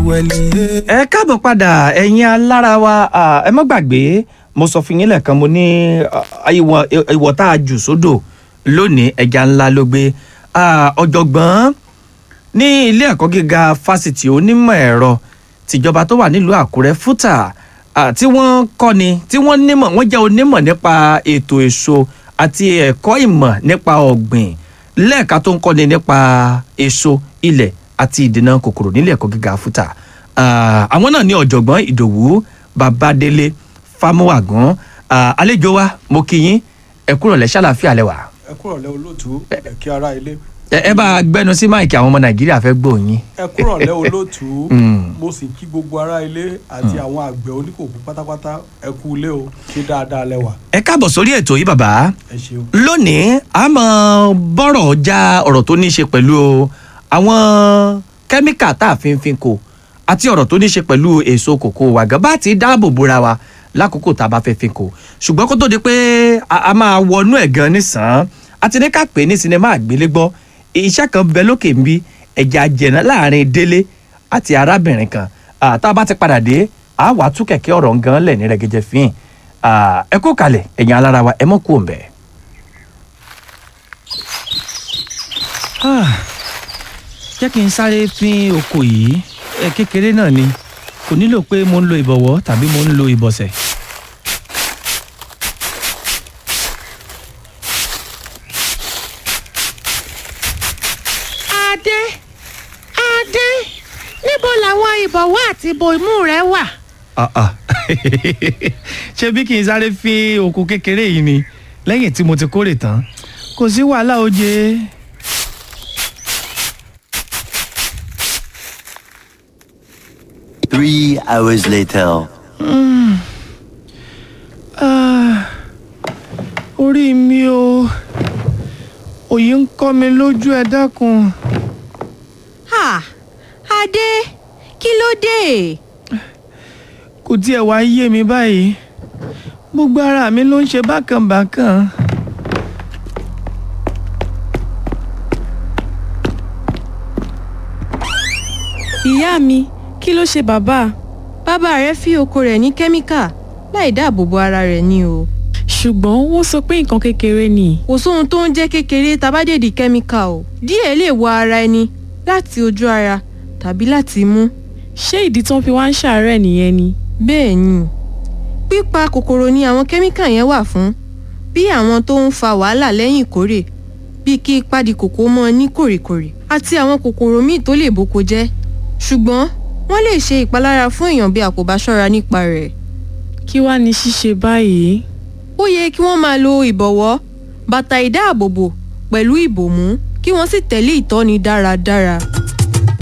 wẹ̀lì yé. ẹ káàbọ̀ padà ẹ̀yin alára wa ah, ẹ má gbàgbé mo sọ fún yín lẹ́ẹ̀kan mo ní ah, ìwọ̀ ìwọ̀ tá a jù sódò lónìí ẹja ńlá ló gbé Ah, ọ̀jọ̀gbọ́n ní ilé ẹ̀kọ́ gíga fásitì onímọ̀ ẹ̀rọ tìjọba tó wà nílùú àkúrẹ́ fútà ah, tí wọ́n kọ́ni tí wọ́n nímọ̀ wọ́n jẹ́ onímọ̀ nípa ètò èso àti ẹ̀kọ́ ìmọ̀ nípa ọ̀gbìn lẹ́ẹ̀ka tó ń kọ́ni nípa èso ilẹ̀ àti ìdènà kòkòrò nílé ẹ̀kọ́ gíga fútà Ah, àwọn náà ní ọ̀jọ̀gbọ́n ìdòwú babadélé fámúwàgán Ah, àlejò wa mo kí yín ẹ kúrò lẹ́ ṣàlàfíà lẹ́wà ẹ kúrọ̀lẹ́ olóòtú ẹ kí ara ilé. ẹ ẹ bá a gbẹnu sí máìkì àwọn ọmọ nàìjíríà fẹ́ gbóyin. ẹ kúrọ̀lẹ́ olóòtú Mm. mo sì kí gbogbo ara ilé àti àwọn àgbẹ̀ oníkòkó pátápátá ẹ kú ilé o ṣé dáadáa lẹ́wà ẹ káàbọ̀ sórí ètò yìí bàbá ẹ ṣeun. lónìí a máa bọ́rọ̀ já ọ̀rọ̀ tó ní í ṣe pẹ̀lú àwọn kẹ́míkà tá a fi ń fin kò àti ọ̀rọ̀ tó ní í ṣe pẹ̀lú èso kòkó wa gan bá ti dáàbò bóra wa lákòókò tá a bá fẹ́ fin kò ṣùgbọ́n kó tó di pé a a máa wọnú ẹ̀ gan nísàn àti ní ká pè é ní sinimá àgbélégbọ́ iṣẹ́ kan bẹ lókè ń bí ẹ̀jẹ̀ àjẹ̀nà láàrin délé àti arábìnrin kan Ah, tá a bá ti padà dé a wà á tú kẹ̀kẹ́ ọ̀rọ̀ gan lẹ̀ ní rẹ̀gẹ̀jẹ̀ fín ẹ kó kalẹ̀ ẹ̀yin alára wa ẹ mọ̀ kú òǹbẹ̀. jẹ́ kí n sáré fín oko yìí ẹ kékeré náà ni kò nílò pé mo ń lo ìbọ̀wọ́ tàbí mo ń lo ìbọ̀sẹ̀. adé adé níbo làwọn ìbọ̀wọ́ àti ìbò imú rẹ wà. Ah, ah. ṣé bí kì í sáré fín oko kékeré yìí ni lẹ́yìn tí mo ti kórè tán kò sí wàhálà oje. Three hours later. Ah, orí mi o òye ń kọ́ mi lójú ẹ dákun. ha adé kí ló dé. kò tiẹ̀ wá yé mi báyìí gbogbo ara mi ló ń ṣe bákan bákan. ìyá mi kí ló ṣe bàbá bàbá rẹ fi oko rẹ̀ ní kẹ́míkà láì dáàbò bo ara rẹ̀ ni o. ṣùgbọ́n wọ́n sọ pé nǹkan kékeré ni kò sóhun tó ń jẹ́ kékeré tabádèdì kẹ́míkà o. díẹ̀ lè wọ ara ẹni láti ojú ara tàbí láti imú. ṣé ìdí tán fi wá ń ṣàárẹ̀ nìyẹn ni bẹ́ẹ̀ ni pípa kòkòrò ni àwọn kẹ́míkà yẹn wà fún bí àwọn tó ń fa wàhálà lẹ́yìn ìkórè bíi kí ìpàdé kòkó mọ́ ní kòrìkòrì àti àwọn kòkòrò míì tó lè boko jẹ́ ṣùgbọ́n wọ́n lè ṣe ìpalára fún èèyàn bí a kò bá ṣọ́ra nípa rẹ̀ kí wàá ní ṣíṣe báyìí ó yẹ kí wọ́n máa lo ìbọ̀wọ́ bàtà ìdáàbòbò pẹ̀lú ìbòmú kí wọ́n sì tẹ̀lé ìtọ́ni dáradára.